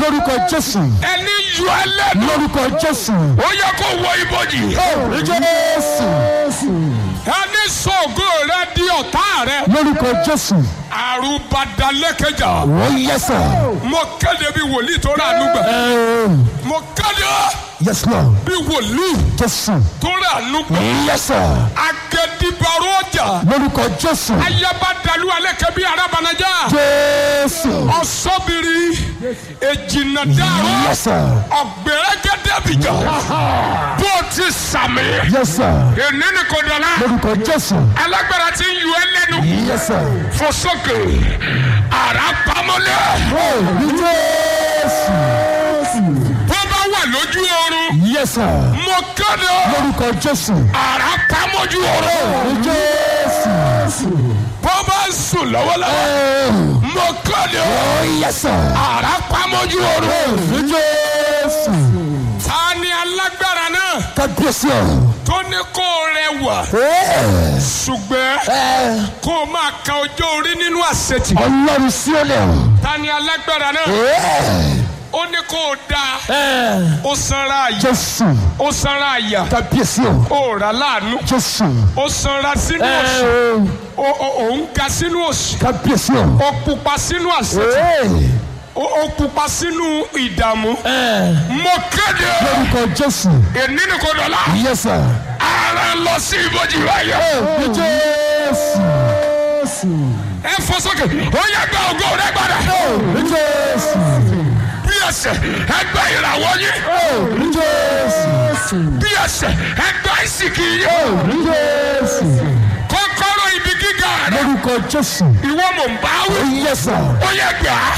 lórúkọ jésù ẹni yọ ẹlẹ́nu lórúkọ jésù ó yẹ kó wọ ibojì jésù ẹni sọ̀gọ́ rẹ di ọ̀tá rẹ lórúkọ jésù àrùbadalẹ́kẹjà ó yẹsà mo kéde bí wòlíì tó rà nígbà mo kéde yes lord bí wòlíì jésù tó rà nígbà yẹsà agẹdìbàrò ọjà lórúkọ jésù ayabadalu alẹ́kẹ́ bí arabanajá jésù ọ̀sọ́bìrì èjìnàdàrọ̀ yẹsà ọ̀gbẹ̀rẹ̀gẹ̀dẹ̀bìjà bó ti sàmì yẹsà èní ni kò dọ̀la lórúkọ jésù alágbára ti ń yọ ẹ lẹ́nu yẹsà fò sókè ara pamọ́lẹ̀ jésù bó bá wà lójú oorun yẹsà mo kéde lórúkọ jésù ara pamọ́jú oorun jésù bó bá ń sùn lọ́wọ́lọ́wọ́ mo kéde yẹsà ara pamọ́jú oorun jésù ta ni alágbára náà kábíyèsí ọ. tó ní kó rẹwà ṣùgbọ́n kó o máa ka ọjọ́ orí nínú àṣetì ọlọ́run sí ọ lẹ̀ ta ni alágbára náà ó ní kó o dáa ó sanra àyà jésù ó sanra àyà kábíyèsí ọ ó rà láàánú jésù ó sanra sínú òṣì ó ó- ó ń ga sínú òṣì kábíyèsí ọ. ó pupa sínú àṣetì ó ó pupa sínú ìdààmú mo kéde lórúkọ jésù èní ni kò dọ̀la yẹsà ara lọ sí ibojì wáyé jésù ẹ fọ sókè ó yẹ gba ògo rẹ gbàdá jésù bí ẹsẹ̀ ẹ gba ìràwọ̀ yín jésù bí ẹsẹ̀ ẹ gba ìsìnkì yín jésù kọ́kọ́rọ́ ibi gíga rẹ lórúkọ jésù ìwọ mò ń bá wí yẹsà ó yẹ gbà á.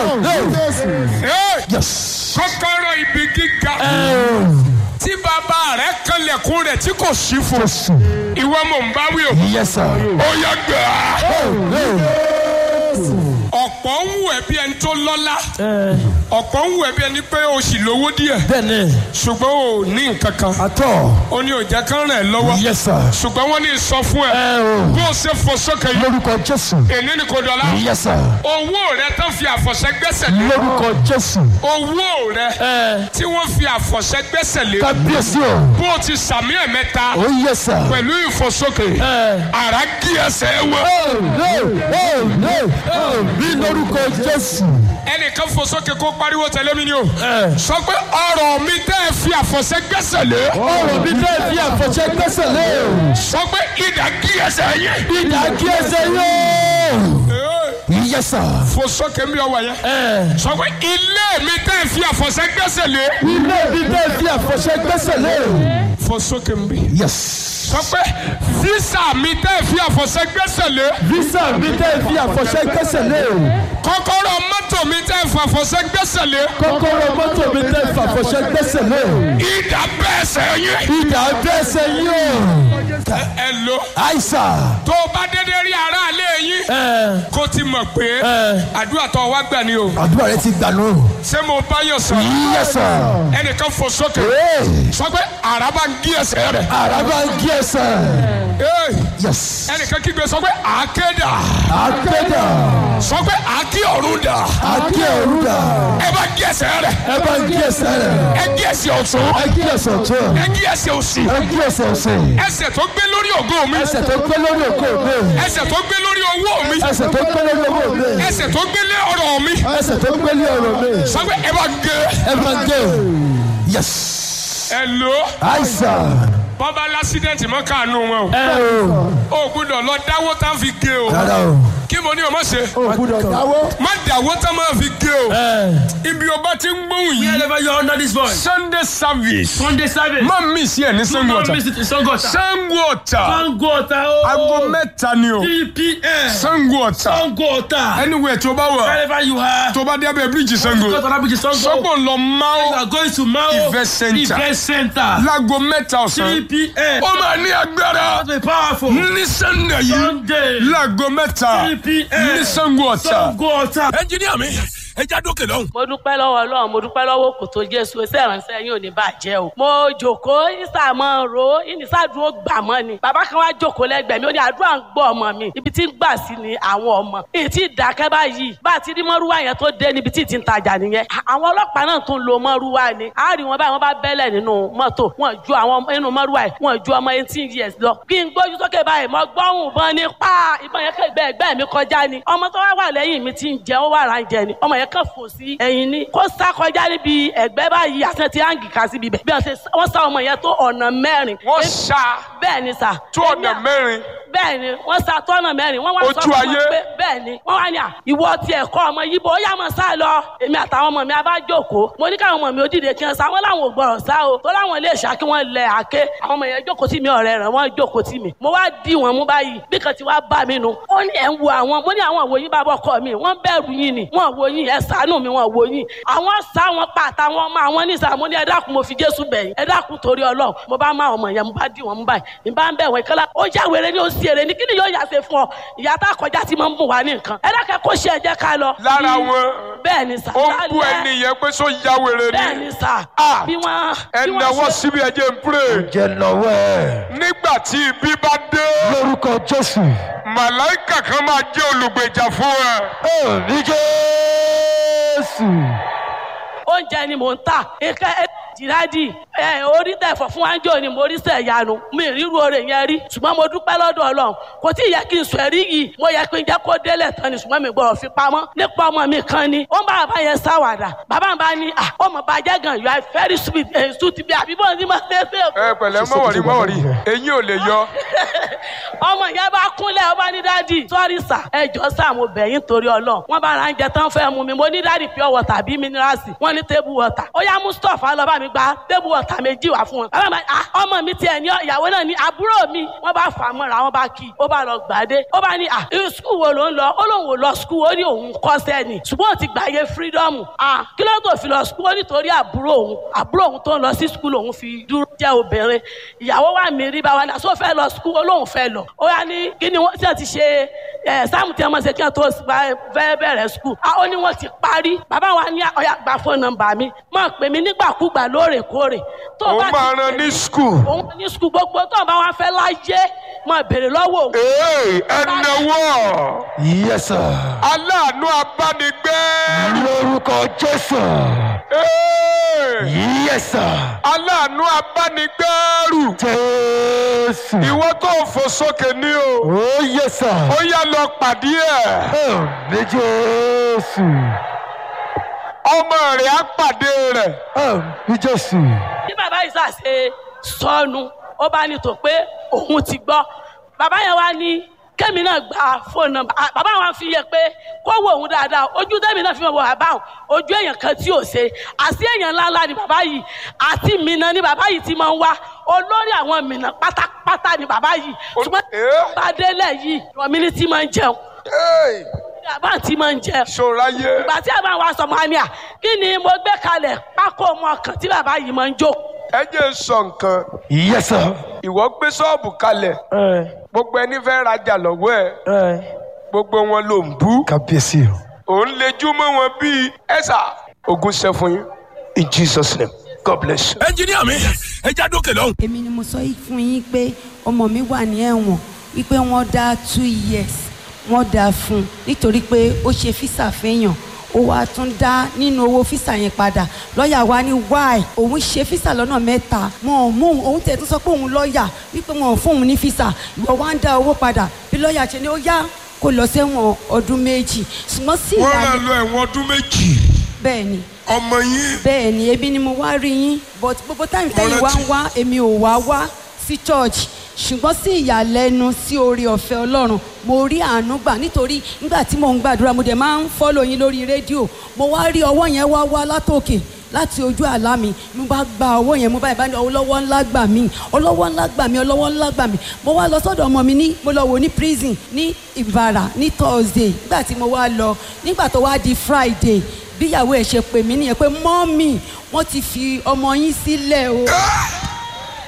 Ẹ, yes kọ́kọ́rọ́ ibi gíga tí bàbá rẹ kanlẹ̀kùn rẹ̀ tí kò sí fún jésù ìwọ mò ń bá wí o yẹsà ó yẹ gbà á. ọ̀pọ̀ ń wù ẹ́ bí ẹni tó lọ́lá ọ̀pọ̀ ń wù ẹ́ bí ẹni pé o sì lówó díẹ̀ bẹ́ẹ̀ni ṣùgbọ́n o ò ní nǹkan kan àtọ̀ ó ní òjá kan rẹ̀ lọ́wọ́ yẹsà ṣùgbọ́n wọ́n ní sọ fún ẹ bó o ṣe fò sókè yìí lórúkọ jésù èní ni kò dọ̀la yẹsà owó rẹ tán fi àfọ̀ṣẹ gbẹ́sẹ̀ lé lórúkọ jésù owó rẹ tí wọ́n fi àfọ̀ṣẹ gbẹ́sẹ̀ lé kábíyèsí ọ bó o ti sàmì ẹ̀ mẹ́ta ó yẹsà. pẹ̀lú ìfòsókè ara gí ẹsẹ̀ wọ bí lórúkọ jésù. ẹnìkan fòsókè kó pariwo tẹ̀lé mi ni o sọ pé ọ̀rọ̀ mi tẹ́ ẹ fi àfọ̀ṣẹ gbẹ́sẹ̀ lé ọ̀rọ̀ mi bẹ́ẹ̀ fi àfọ̀ṣẹ́ gbẹ́sẹ̀ lé o. sọ pé ìdá gí ẹsẹ̀ yẹn. ìdá kí ẹsẹ̀ yóò. yẹsà. fòsókè mi ọwọ́ yẹn sọ pé ilé mi tẹ́ ẹ fi àfọ̀ṣẹ gbẹ́sẹ̀ lé ilé mi bẹ́ẹ̀ fi àfọ̀ṣẹ́ gbẹ́sẹ̀ lé o. fòsókè mi yes. sọ pé físà mi tẹ́ ẹ fi àfọ̀ṣẹ gbẹ́sẹ̀ lé visa mi bẹ́ẹ̀ fi àfọ̀ṣẹ́ gbẹ́sẹ̀ lé o. kọ́kọ́rọ́ mọ́tò mi tẹ́ ẹ fi àfọ̀ṣẹ gbẹ́sẹ̀ lé kọ́kọ́rọ́ mọ́tò mi bẹ́ẹ̀ fi àfọ̀ṣẹ́ gbẹ́sẹ̀ lé o. ìdá bẹ́ẹ̀ sẹ́yìn. ìdá gbẹ́sẹ̀ yóò. ẹ lo àìsà. tó o bá dédé rí aráalé yín kó ti mọ̀ pé àdúrà tó o wá gbà ni o àdúrà rẹ ti gbà nù. ṣé mo bá yàn sọ yẹsà. ẹnìkan fò sókè sọ pé àràbà ń gí ẹsẹ̀ rẹ̀ àràbà ń kí ẹsẹ̀. Ee, yes. ẹnìkan kígbe sọ pé àákéda àkédà. sọ pé àákí ọ̀run dà àkí òrùdà. ẹ bá gí ẹsẹ̀ rẹ̀ ẹ bá ń kí ẹsẹ̀ rẹ̀. ẹ gí ẹsẹ̀ ọ̀tún ẹ kí ẹsẹ̀ tó. ẹ gí ẹsẹ̀ òsì ẹ kí ẹsẹ̀ ọ̀sẹ̀. ẹsẹ̀ tó gbé lórí ògo mi ẹsẹ̀ tó gbé lórí òkú mi. ẹsẹ̀ tó gbé lórí owó mi ẹsẹ̀ tó gbé lórí owó mi. ẹsẹ̀ tó gbé lé ọ̀rọ̀ mi ẹsẹ̀ tó gbé lé ọ̀rọ̀ mi. sọ pé ẹ bá gé ẹ bá ń gé. yes. ẹ lò àìsàn. bọ́ba lásídẹ̀ntì mọ́ káànú wọn o. ẹ o. o gbúdọ̀ lọ dáwó tá fi gé o rárá o. kí mo ní o má ṣe o gbúdọ̀ dáwọ́. má dáwó tá máa fi gé o ibi o bá ti ń gbóhùn yìí Wherever you are under this voice. sunday service Sunday service. má mi sí ẹ ní sango Don't ọ̀tà miss it in Sangota. sango ọ̀tà Sangota o. aago mẹ́ta ni o 3 p.m. sango ọ̀tà Sangota. anywhere tó bá wà Wherever you are. tó bá dé abẹ́ bíríìjì sango Go to that bridge Sango. sọ́gbọ̀n lọ You máa are going to Mao. Event center. Event center. láago mẹ́ta 3 ọ̀sán p.m. ó máa ní agbára That's be powerful. ní sunday yìí Sunday. láago mẹ́ta 3 p.m. ní sango ọ̀tà. Sangota. ẹnjiníà mi ẹja dókè lọ́hùn. mo dúpẹ́ lọ́wọ́ ọlọ́run mo dúpẹ́ lọ́wọ́ kò tó jésù ẹsẹ̀ ìránṣẹ́ yín ò ní bàjẹ́ o. mo jòkóó ìsàmọ́ ro ìnísàdúró gbà mọ́ ni bàbá kan wá jòkóó lẹ́gbẹ̀ẹ́ mi ó ní àdúrà ń gbọ́ ọmọ mi ibi tí ń gbà sí ni àwọn ọmọ èyí tí ìdákẹ́ báyìí bá a ti rí mọ́rúwá yẹn tó dé níbi tí ì ti ń tajà nìyẹn àwọn ọlọ́pàá náà tún lo mọ́rúwá ni a rí wọn báyìí wọ́n bá bẹ́lẹ̀ nínú mọ́tò wọn ju àwọn nínú mọ́rúwá yìí wọn ju ọmọ eighteen years lọ kí n gbójú sókè báyìí mo gbọ́hùn ìbọn ní pa ìbọn yẹn kẹ́gbẹ́ ẹgbẹ́ mi kọjá ni ọmọ tó wá wà lẹ́yìn mi ti ń jẹ ó wà rà ń jẹ ni ọmọ yẹn kàn fò sí ẹ̀yìn ni kó sá kọjá níbi ẹ̀gbẹ́ báyìí àti ti áǹgì kà síbi bẹ̀ bí wọ́n ṣe wọ́n sá ọmọ yẹn tó ọ̀nà mẹ́rin wọ́n ṣá bẹ́ẹ̀ ni sà tó ọ̀nà mẹ́rin bẹ́ẹ̀ ni wọ́n sa tọ́nà mẹ́rin wọ́n wá sọ Ojú fún ayé. wọn pé bẹ́ẹ̀ ni wọ́n wá ní à ìwọ ti ẹ̀kọ́ ọmọ yìí bó yá mọ̀ sá lọ èmi àtàwọn ọmọ mi a bá jókòó mo ní káwọn ọmọ mi ó dìde kí wọ́n sá wọ́n láwọn ò gbọ́rọ̀ sá o tó láwọn ilé ìṣá kí wọ́n lẹ àké àwọn ọmọ yẹn jókòó sí mi ọ̀rẹ́ rẹ̀ wọ́n jókòó sí mi mo wá dì wọ́n mú báyìí bí kan ti wá bá mi nu ó ní ẹ̀ ń wo àwọn mo ní àwọn òwò yín bá bọ́ kọ́ mi wọ́n bẹ̀rù yín ni wọ́n wo yín ẹ̀ ṣàánú mi wọ́n wo yín àwọn sá wọn pa àtàwọn ọmọ àwọn nísà mo ní ẹ dákun mo fi Jésù bẹ̀yìn ẹ dákun torí Ọlọ́run mo bá má ọmọ yẹn mo bá dì wọ́n mú báyìí mi bá ń bẹ̀ wọ́n ìkọ́lá ó já wèrè ní ó sì èrè ní kí ni yóò yà ṣe fún ọ ìyá tá a kọjá tí mo ń bùn wá ní nǹkan ẹ dákẹ́ kó ṣe ẹ jẹ́ ká lọ. lára Bí- wọn bẹ́ẹ̀ ni sà ó ń bú lálẹ́- ẹni yẹn pé sọ ya wèrè bẹ́ẹ̀ ni ni sà Ah. bí wọ́n ẹ bí wọ́n náwó ṣe- síbi ẹ jẹ́ n pray jẹ́ lọ́wọ́ ẹ̀ nígbà tí ibi bá dé lórúkọ jésù màláìkà kan máa jẹ́ olùgbèjà fún ẹ. ẹ̀mí jésù oúnjẹ ni mò ń tà ike jìrádì ẹ orí tẹ̀fọ̀ fún wájú ni mo rí sẹ̀yanu mi ríru oore yẹn rí ṣùgbọ́n mo dúpẹ́ lọ́dọ̀ ọlọ́run kò tí ì yẹ kí n sọ ẹ̀rí yìí mo yẹ kí n jẹ́ kó délẹ̀ tán ni ṣùgbọ́n mi gbọ́dọ̀ fi pamọ́ nípa ọmọ mi kan ni ó ń bá bàbá yẹn sáwàdà bàbá mi bá ní à ọmọ bàjẹ́ gan you are very sweet ẹ̀ sùt bí àbí bọ́ọ̀ ní ma ṣe é ṣe ẹ pẹ̀lẹ́ mọ̀wọ̀rí mọ̀wọ̀rí eyín ò lè yọ. ọmọ yẹn bá kúnlẹ̀ ó bá ní dádì sọ́rí sà ẹ jọ sà mo bẹ̀ yín torí ọlọ́run wọ́n bá ra ń jẹ tán fẹ́ mu mi mo ní dádì pure water bí mineralsi wọ́n ní table water ó yá mustapha lọ bá mi gba table water méjì wá fún wọn. bàbá mi ah ọmọ mi tiẹ̀ ní ìyàwó náà ní àbúrò mi wọ́n bá fà á mọ́ra wọ́n bá kí i ó bá lọ gbàdé ó bá ní ah irú skul wo ló ń lọ ó lóun ò lọ skul ó ní òun kọ́ sẹ́ni ṣùgbọ́n ó ti gbàyè freedom ah kí ló tó fi lọ skul ó nítorí àbúrò òun àbúrò òun tó ń lọ sí skul òun fi dúró jẹ́ obìnrin ìyàwó wa mi rí báwa náà sọ fẹ́ lọ skul ó lóun fẹ́ lọ ó yá ní kí ni wọ́n ti ti ṣe ẹ sáàmù tí wọ́n ṣe kí wọ́n tó fẹ́ bẹ̀rẹ̀ skul ó ní wọ́n ti parí bàbá wa ní ọ̀yà gba fóònù nọ́mbà mi máa pè mí nígbàkúgbà lóòrèkóòrè tó ó bá máa ti ran pè ní mí- skul. òun ní skul gbogbo tó bá wá fẹ́ láyé máa béèrè lọ́wọ́ òun. ee ẹ náwó yes sir aláàánú abánigbé. lórúkọ jésù Ee, yes sir aláàánú abánigbẹ́rù. jésù ìwọ tó fò sókè ní o. oh yes sir ó yá lọ pàdé ẹ̀. ẹ̀mí jésù ọmọ rẹ̀ á pàdé rẹ̀. ẹ̀mí jésù bí bàbá yìí ṣàṣe sọnù ó bá ní tó pé òun ti gbọ́ bàbá yẹn wá ní kémi náà gba fóònù nọ́mbà Ah, bàbá wa fi yẹ pé kó wo òun dáadáa ojú tẹ́mi náà fi mọ̀ wọ bàbá òun ojú èèyàn kan tí ò ṣe àti èèyàn ńláńlá ni bàbá yìí àti mìíràn ni bàbá yìí ti máa ń wá olórí àwọn mìíràn pátápátá ni bàbá yìí ṣùgbọ́n Eh? bá délẹ̀ yìí ìrọ̀mí ni tí máa ń jẹun Ee, bàbá tí máa ń jẹun ṣòráyé. ìgbà tí àbá wa sọ mọ́ ni à kí ni mo gbé kalẹ̀ pákó ọmọ kan tí bàbá yìí máa ń jó ẹ jẹ́ n sọ nǹkan. yes sir ìwọ gbé ṣọ́ọ̀bù kalẹ̀ gbogbo ẹni fẹ́ rajà lọ́wọ́ ẹ̀ gbogbo wọn ló ń bú. kábíyèsí o òun lejú mọ́ wọn bíi ẹ̀sà ogun ṣẹ́ fún yín in jesus name god bless you. ẹnjiníà mi ẹja dókè lọ́hùn. èmi ni mo sọ yìí fún yín pé ọmọ mi wà ní ẹ̀wọ̀n wípé wọ́n dá two years wọ́n dá fún un nítorí pé ó ṣe físà fẹ́yàn ó wá tún dá nínú owó físà yẹn padà lọ́ọ̀yà wa ní why òun ṣe físà lọ́nà mẹ́ta wọn ò mú òun òun tẹ̀ tún sọ pé òun lọ́ọ̀yà wípé wọn ò fún òun ní físà ìwọ wá ń dá owó padà bí lọ́ọ̀yà ṣe ni ó yá kó lọ sẹ́wọ̀n ọdún méjì ṣùgbọ́n sí wọ́n ìyá máa lo ẹ̀wọ̀n ọdún méjì bẹ́ẹ̀ ni ọmọ yín bẹ́ẹ̀ ni ebi ni mo wá rí yín but gbogbo táyì tẹ́yìn wá ń wá èmi ò wá wá sí church ṣùgbọ́n sí ìyàlẹ́nu sí oore ọ̀fẹ́ ọlọ́run mo rí àánú gbà nítorí nígbà tí mò ń gbàdúrà mo dẹ̀ máa ń fọ́lọ̀ yín lórí rédíò mo wá rí ọwọ́ yẹn wá wá látòkè láti ojú àlá mi mo bá gba ọwọ́ yẹn mo bá ìbáni ọlọ́wọ́ ńlá gbà mí ọlọ́wọ́ ńlá gbà mí ọlọ́wọ́ ńlá gbà mí mo wá lọ sọ́dọ̀ ọmọ mi ní mo lọ wò ní prison ní ìbàrà ní thursday nígbà tí mo wá lọ nígbà tó wá di friday bíyàwó ẹ̀ ṣe pè mí nìyẹn pé mọ́mì wọ́n ti fi ọmọ yín sílẹ̀ o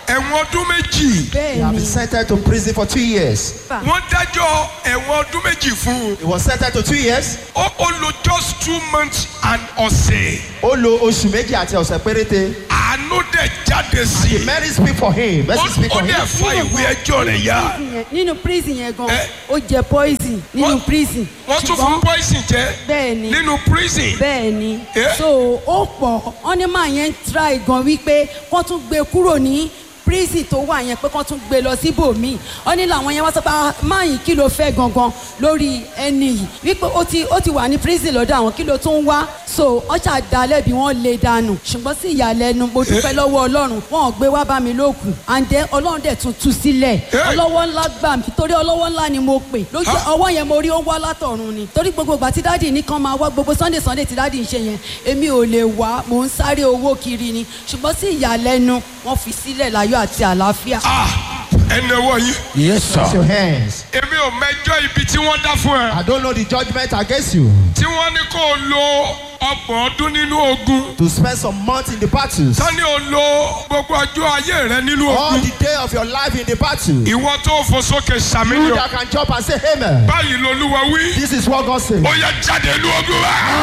ẹ̀wọ̀n ọdún méjì He bẹ́ẹ̀ had ni been sentenced to prison for two years. wọ́n dájọ́ ẹ̀wọ̀n ọdún méjì fún un He was sentenced to two years. ó ó lo just two months and ọ̀sẹ̀ Ó lo oṣù méjì àti ọ̀sẹ̀ péréte. àánú dẹ̀ jáde sí i Mary speak for him. ó Mercy speak ó for dẹ̀ him. fa ìwé ẹjọ́ rẹ̀ yá Prison yẹn- nínú prison yẹn gan Eh. ó jẹ poison nínú Wọ́n- prison wọ́n tún fún poison jẹ bẹ́ẹ̀ ni nínú prison bẹ́ẹ̀ ni Eh. so ó pọ̀ wọ́n ní màá yẹn ń try gan wípé wọ́n tún gbé kúrò ní prison tó wà yẹn pé kán tún gbé lọ síbòmíì wọ́n ní làwọn yẹn wá sọ pé "Ah, máa yìí kí ló fẹ́ gangan lórí ẹni yìí wípé ó ti ó ti wà ní prison lọ́dọ̀ àwọn kí ló tún wá so wọ́n ṣàdálẹ́bi wọ́n lè dànù ṣùgbọ́n sí ìyàlẹ́nu mo dúpẹ́ lọ́wọ́ ọlọ́run wọn ò gbé wá bá mi lókun and then ọlọ́run dẹ̀ tún tú sílẹ̀ Eh. ọlọ́wọ́ ńlá gbà mí torí ọlọ́wọ́ ńlá ni mo pè lójú Ah. ọwọ́ yẹn mo rí ó wá látọ̀run ni torí gbogbo ìgbà tí dáàdì ní kan máa wá gbogbo sunday sunday tí dáàdì ń ṣe yẹn èmi ò lè wá mò ń sáré owó kiri ni ṣùgbọ́n sí ìyàlẹ́nu wọ́n fi sílẹ̀ láyọ̀ àti àlàáfíà. ah ẹnì ọwọ́ yìí Yes, Raise sir. your hands. èmi ò mẹjọ́ ibi tí wọ́n dá fún ẹ I don't know the judgment against you. tí wọ́n ní kó o lo ọgbọ̀n ọdún nínú ogun To spend some months in the battles. tani o lo gbogbo ọjọ́ ayé rẹ nínú All ogun the day of your life in the battle. You ìwọ tó fò sókè sàmìlíọ̀ that can jump and say amen. báyìí lolúwa wí This is what God says. ó yẹ jáde inú ogun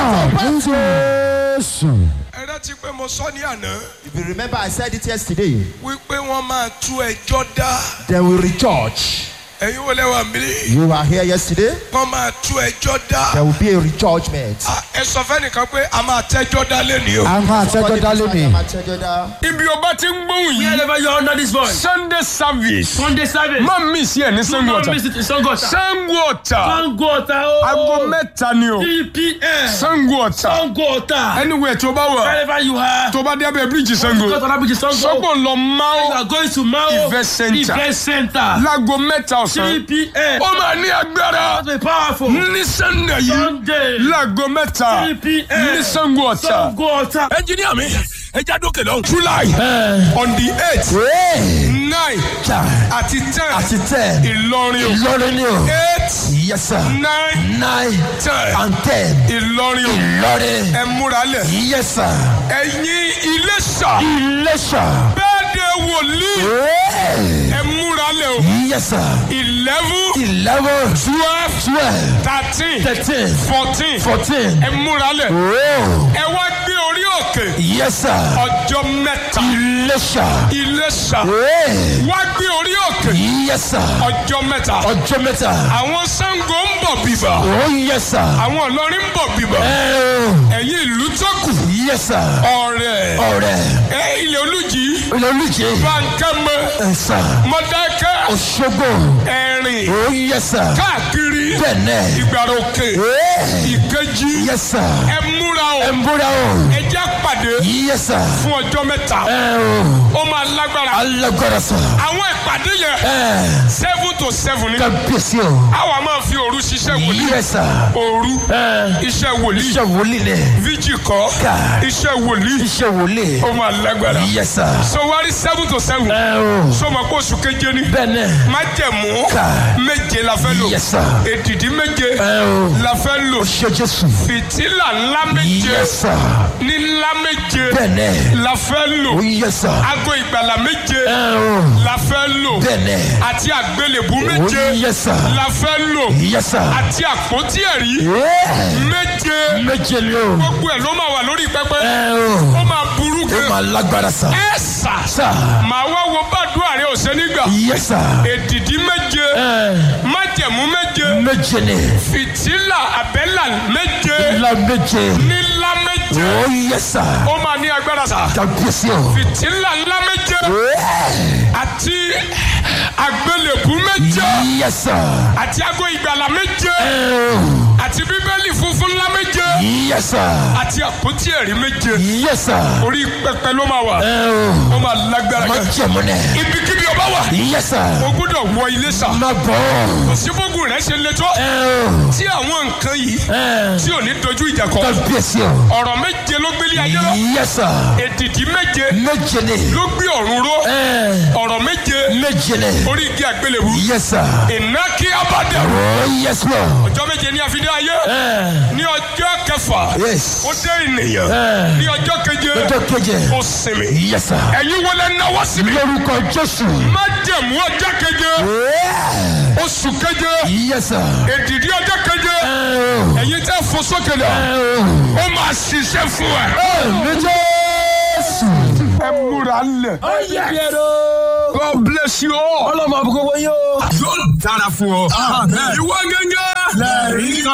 wa. Jésù. ẹ rántí pé mo sọ ní àná If you remember, I said it yesterday. wípé wọ́n máa tú ẹjọ́ dá They will recharge. ẹ̀yin wo lẹ́wà mí You were here yesterday. wọ́n máa tú ẹjọ́ dá There will be a rechargement. Ah, ẹ sọ fẹ́nìkan pé a máa tẹ́jọ́ dá lẹ́nìí o. A máa tẹ́jọ́ dálé mi. ibi ọba ti ń gbóhùn yìí Wherever you are under this voice. sunday service Sunday service. má mi sí ẹ ní Do sango not ọ̀tà miss it in Sangota. sango ọ̀tà Sangota o. aago mẹ́ta ni o 3 p.m. sango ọ̀tà Sangota. anywhere tó bá wà Wherever you are. tó bá dé abẹ́ bíríìjì sango Go to that bridge, Sango. sọ́gbọ̀n lọ You máa are going to Mao Event center. Event Center. láago mẹ́ta 3 ọ̀sán p.m. ó máa ní agbára That's be powerful. ní sunday yìí Sunday. láago mẹ́ta 3 p.m. ní sango ọ̀tà Sangota. Engineer mi. Ẹ já dókè lọ́hùn. july on the eight nine àti ten Àti tẹ̀. ìlọrin o Ìlọrin ni o. eight Yes, sir. nine Nine ten and ten. ìlọrin o Ìlọrin. ẹ múra lẹ̀ Yes, sir. ẹ̀yin iléṣà Iléṣà. bẹ́ẹ̀ de wòlíì Hey. ẹ múra lẹ̀ o Yes, sir. eleven Eleven. twelve Twelve. thirteen Thirteen. fourteen Fourteen. ẹ múra lẹ̀ Oh. ẹ wá gbé orí òkè Yes, sir. ọjọ́ mẹ́ta Iléṣà. iléṣà Hey. wá gbé orí òkè Yes, sir. ọjọ́ mẹ́ta Ọjọ́ mẹ́ta. àwọn sango ń bọ̀ bíbà Oh, yes, sir. àwọn ìlọrin ń bọ̀ bíbà Oh. ẹ̀yin ìlú tó kù Yes, sir. ọ̀rẹ́ Ọ̀rẹ́. ẹ ilẹ̀ olùjì Olùjẹ́. bankẹ́mẹ Ẹ sà. mọ̀dákẹ́ Òṣogbo. ẹ̀rìn Oh, yes, sir. káàkiri Bẹ̀nẹ̀. ìgbàròkè Hey. ìkejì Yes, sir. ẹ múra o Ẹ ń búra o. ẹ jẹ́ pàdé Yes, sir. fún ọjọ́ mẹ́ta Ẹ o. ó máa lágbára Alágbára sà. àwọn ìpàdé yẹn Ẹ. seven to seven ni Kábíyèsí o. àwa máa fi òru ṣiṣẹ́ wòlíì Yes, sir. òru Ẹ. iṣẹ́ wòlíì Iṣẹ́ wòlíì lẹ̀. fíjì kọ́ Ká. iṣẹ́ wòlíì Iṣẹ́ wòlíì. ó máa lágbára Yes, sir. so wá rí seven to seven Ẹ o. so ma kó oṣù keje ni Bẹ̀nẹ̀. májẹ̀mú Ká. méje la fẹ́ lò Yes, sir. èdìdí méje Ẹ o. la fẹ́ lò Ṣé Jésù. fìtílà ńlá méje Yes, sir. ní ńlá méje Bẹ̀nẹ̀. la fẹ́ lò Oh, yes, sir. aago ìgbàlà méje Ẹ o. la fẹ́ lò Bẹ̀nẹ̀. àti àgbélébú Oh, méje yes, sir. la fẹ́ lò Yes, sir. àti àpótí ẹ̀rí Yeah. méje Méje ni o. gbogbo ẹ̀ ló máa wà lórí pẹpẹ Ẹ o. ó máa burú Ó gan máa lágbára sà. ẹ sà Sà. màá wá wo bàdúrà rẹ ọ̀sẹ̀ nígbà Yes, sir. èdìdí méje Ẹ. májẹ̀mú méje Méje ni. fìtílà àbẹ́là méje Ilá méje. nílá méje Oh, yes, sir. ó máa ní agbára sà Kábíyèsí o. fìtílà ńlá méje Yeah. àti àgbélébú méje Yes, sir. àti ago ìgbàlà méje Ẹ o. àti bíbélì funfun ńlá méje Yes, sir. àti àpótí ẹ̀rí méje Yes, sir. orí pẹpẹ ló máa wà Ẹ o. ó máa lágbára Má gan jẹ̀mú nẹ̀. ibikíbi ọba wà Yes, sir. o gbọ́dọ̀ wọ ilé sà Má bọ̀. síbógun rẹ ṣe le tó Ẹ o. tí àwọn nǹkan yìí Ẹ. tí ò ní dojú ìjà kọ Kábíyèsí o. ọ̀rọ̀ méje ló gbélé ayé lọ Yes, sir. èdìdí méje Méje ni. ló gbé ọ̀run ró Ẹ. ọ̀rọ̀ méje Méje ni. orí igi àgbélébù Yes, sir. iná kí abadẹ Oh, yes, Lord. ọjọ́ méje ní àfidé ayé Ẹ. ní ọjọ́ ọjọ́ kẹfà Yes. ó dé ènìyàn Eh. ní ọjọ́ keje Ọjọ́ keje. ó sinmi Yes, sir. ẹ̀yin wọlé náwó síbi Lórúkọ Jésù. má jẹ̀mú ọjọ́ keje Yeah. oṣù keje Yes, sir. èdìdí ọjọ́ keje Oh. ẹ̀yin tẹ́ fò sókè lọ Oh. ó máa ṣiṣẹ́ fún ẹ. Ní Jésù. ẹ múra lẹ̀. God bless you all. ọlọ́mọ àbúkọ́ wọ́n yóò. yóò dára fún ọ. ìwọ gẹ́gẹ́. lẹ́rìí kan.